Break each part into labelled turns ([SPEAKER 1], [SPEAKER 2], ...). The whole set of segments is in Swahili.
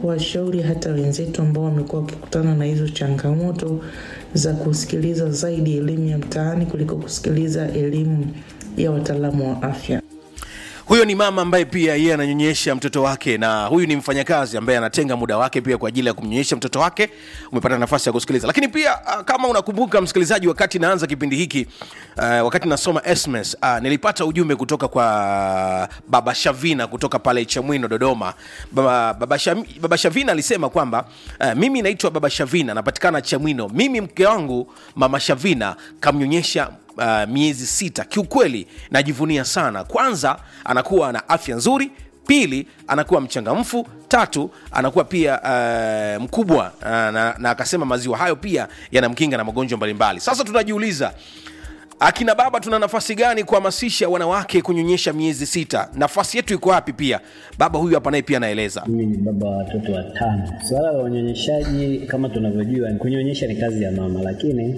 [SPEAKER 1] kuwashauri hata wenzetu ambao wamekuwa wakikutana na hizo changamoto za kusikiliza zaidi elimu ya mtaani kuliko kusikiliza elimu ya wataalamu wa afya.
[SPEAKER 2] huyo ni mama ambaye pia yeye ananyonyesha mtoto wake na huyu ni mfanyakazi ambaye anatenga muda wake pia kwa ajili ya kumnyonyesha mtoto wake umepata nafasi ya kusikiliza lakini pia uh, kama unakumbuka msikilizaji wakati naanza kipindi hiki uh, wakati nasoma sms uh, nilipata ujumbe kutoka kwa baba shavina kutoka pale chamwino dodoma baba, baba, Sham, baba shavina alisema kwamba uh, mimi naitwa baba shavina napatikana chamwino mimi mke wangu mama shavina kamnyonyesha uh, miezi sita kiukweli najivunia sana kwanza anakuwa na afya nzuri pili anakuwa mchangamfu tatu anakuwa pia uh, mkubwa uh, na, na akasema maziwa hayo pia yanamkinga na magonjwa mbalimbali sasa tunajiuliza akina baba tuna nafasi gani kuhamasisha wanawake kunyonyesha miezi sita nafasi yetu iko wapi pia baba huyu hapa naye pia anaeleza
[SPEAKER 3] Mimi ni baba wa watoto watano. Suala la unyonyeshaji kama tunavyojua, kunyonyesha ni kazi ya mama, lakini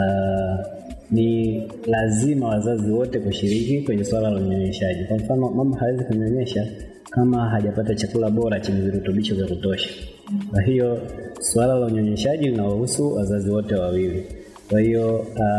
[SPEAKER 3] uh, ni lazima wazazi wote kushiriki kwenye suala la unyonyeshaji. Kwa mfano, mama hawezi kunyonyesha kama hajapata chakula bora chenye virutubisho vya kutosha. Kwa hiyo suala la unyonyeshaji linawahusu wazazi wote wawili. Kwa hiyo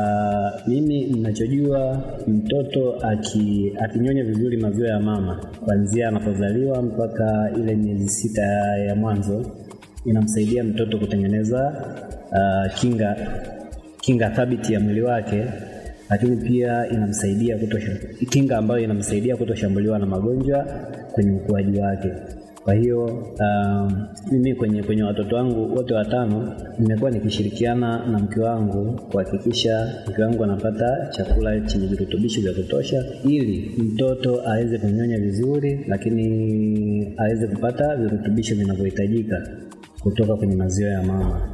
[SPEAKER 3] uh, mimi ninachojua mtoto aki, akinyonya vizuri maziwa ya mama kuanzia anapozaliwa mpaka ile miezi sita ya mwanzo inamsaidia mtoto kutengeneza uh, kinga kinga thabiti ya mwili wake, lakini pia inamsaidia kutosha, kinga ambayo inamsaidia kutoshambuliwa na magonjwa kwenye ukuaji wake. Kwa hiyo um, mimi kwenye kwenye watoto wangu wote watano nimekuwa nikishirikiana na mke wangu kuhakikisha mke wangu anapata chakula chenye virutubisho vya kutosha ili mtoto aweze kunyonya vizuri, lakini aweze kupata virutubisho vinavyohitajika kutoka kwenye maziwa ya mama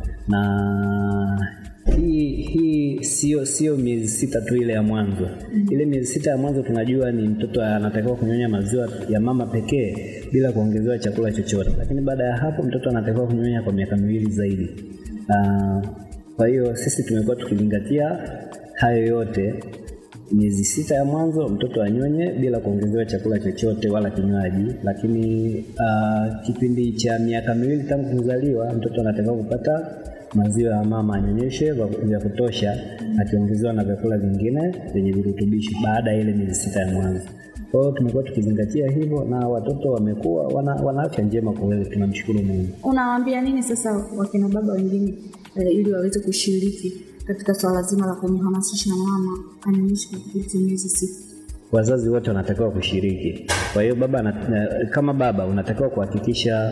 [SPEAKER 3] na hii hii sio sio miezi sita tu ile ya mwanzo. Ile miezi sita ya mwanzo tunajua ni mtoto anatakiwa kunyonya maziwa ya mama pekee bila kuongezewa chakula chochote, lakini baada ya hapo mtoto anatakiwa kunyonya kwa miaka miwili zaidi. Uh, kwa hiyo sisi tumekuwa tukizingatia hayo yote miezi sita ya mwanzo mtoto anyonye bila kuongezewa chakula chochote wala kinywaji, lakini uh, kipindi cha miaka miwili tangu kuzaliwa mtoto anatakiwa kupata maziwa ya mama anyonyeshe vya kutosha, akiongezewa na vyakula vingine vyenye virutubisho baada ya ile miezi sita ya mwanzo. Kwa hiyo tumekuwa tukizingatia hivyo na watoto wamekuwa wana, wana afya njema kwa kweli, tunamshukuru Mungu.
[SPEAKER 4] Unawaambia nini sasa wakina baba wengine eh, ili waweze kushiriki katika swala zima la kumhamasisha mama anyonyeshe kwa kipindi cha miezi sita?
[SPEAKER 3] Wazazi wote wanatakiwa kushiriki. Kwa hiyo baba na, kama baba unatakiwa kuhakikisha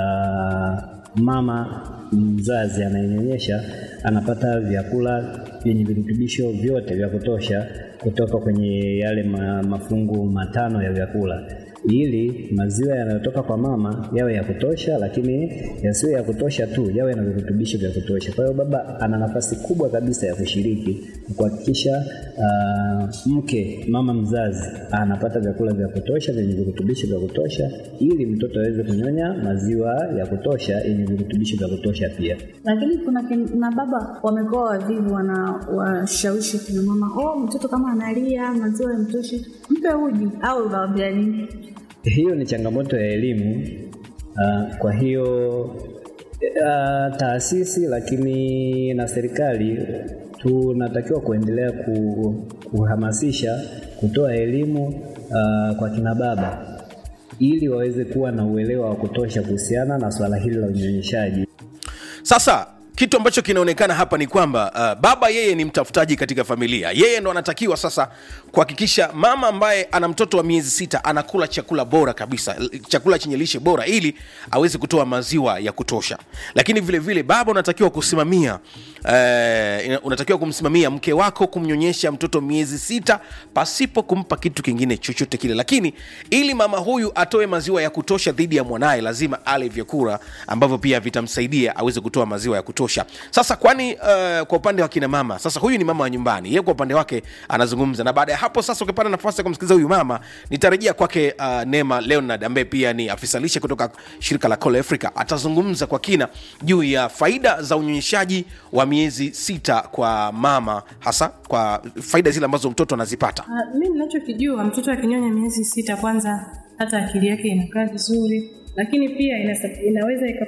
[SPEAKER 3] uh, mama mzazi anayenyonyesha anapata vyakula vyenye virutubisho vyote vya kutosha kutoka kwenye yale ma, mafungu matano ya vyakula ili maziwa yanayotoka kwa mama yawe ya kutosha, lakini yasiwe ya kutosha tu, yawe na virutubisho vya kutosha. Kwa hiyo baba ana nafasi kubwa kabisa ya kushiriki kuhakikisha uh, mke mama mzazi anapata vyakula vya kutosha vyenye virutubisho vya kutosha, ili mtoto aweze kunyonya maziwa ya kutosha yenye virutubisho vya kutosha pia.
[SPEAKER 4] Lakini kuna kina baba wamekuwa wavivu, wanawashawishi kina mama, oh, mtoto kama analia maziwa yamtoshi, mpe uji au unawaambia nini?
[SPEAKER 3] Hiyo ni changamoto ya elimu. Uh, kwa hiyo uh, taasisi lakini na serikali tunatakiwa kuendelea ku, kuhamasisha kutoa elimu uh, kwa kina baba ili waweze kuwa na uelewa wa kutosha kuhusiana na swala hili la unyonyeshaji.
[SPEAKER 2] sasa kitu ambacho kinaonekana hapa ni kwamba uh, baba yeye ni mtafutaji katika familia yeye ndo anatakiwa sasa kuhakikisha mama ambaye ana mtoto wa miezi sita anakula chakula bora kabisa chakula chenye lishe bora ili aweze kutoa maziwa ya kutosha lakini vile vile baba unatakiwa kusimamia uh, unatakiwa kumsimamia mke wako kumnyonyesha mtoto miezi sita pasipo kumpa kitu kingine chochote kile lakini ili mama huyu atoe maziwa ya kutosha dhidi ya mwanaye lazima ale vyakula ambavyo pia vitamsaidia aweze kutoa maziwa ya kutosha sasa kwani uh, kwa upande wa kina mama sasa huyu ni mama wa nyumbani yeye kwa upande wake anazungumza na baada ya hapo sasa ukipata nafasi ya kumsikiliza huyu mama nitarejea kwake uh, nema leonard ambaye pia ni afisa lishe kutoka shirika la Call Africa atazungumza kwa kina juu ya faida za unyonyeshaji wa miezi sita kwa mama hasa kwa faida zile ambazo mtoto anazipata
[SPEAKER 5] Uh, mi ninachokijua mtoto akinyonya miezi sita, kwanza hata akili yake inakaa vizuri, lakini pia inasa, inaweza